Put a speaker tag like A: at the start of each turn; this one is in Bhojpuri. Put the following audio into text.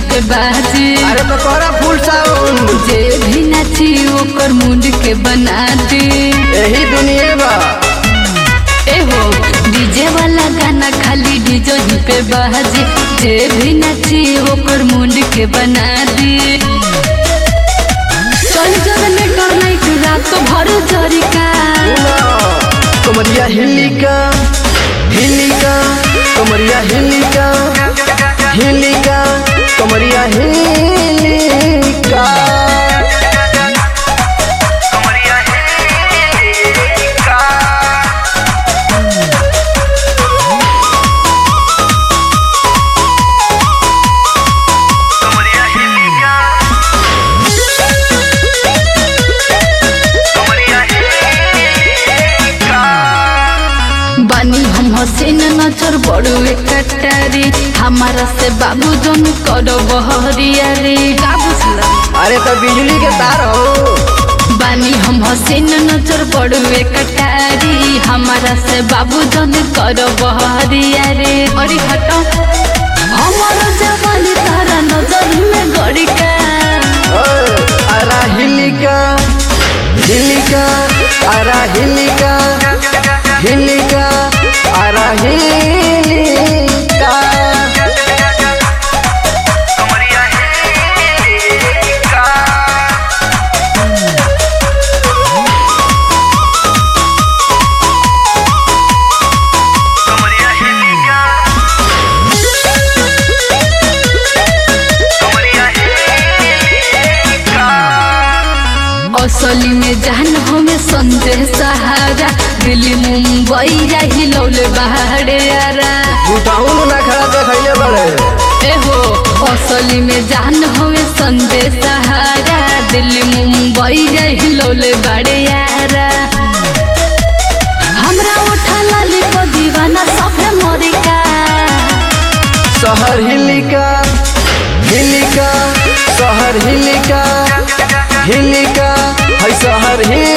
A: पे बाजी
B: अरे तो तोरा फुल साउंड
A: जे भी नाची ओकर मुंड के बना दी
B: यही दुनिया बा
A: एहो डीजे वाला गाना खाली डीजे ही पे बाजी जे भी नाची ओकर मुंड के बना दी चल जनरेटर नाइट रात भर जरिका
B: कमरिया हिलिका हिलिका कमरिया हिलिका हिलिका कमरिया हिलिका
A: बानी हम हसीन नजर बड़ुए कटारी हमारा से बाबू जन करो बहरिया रे का बुझला
B: अरे तो बिजली के तार हो
A: बानी हम हसीन नजर बड़ुए कटारी हमारा से बाबू जन करो बहरिया रे अरे हटो हमारा जवानी तारा नजर में गड़िका
B: ओए, अरा हिलिका हिलिका अरा हिलिका हिलिका अरा हिलिका
A: असली में जान हमें संजय सहारा दिल्ली मुंबई जाही लौले बाहरे आरा
B: उठाऊन ना खड़ा देखैले बड़े
A: एहो असली में जान हमें संजय सहारा दिल्ली मुंबई जाही लौले बाड़े यारा हमरा उठा लाली को दीवाना सफे मोरिका
B: शहर हिलिका हिलिका शहर हिलिका हिलिका है शहर हिलिका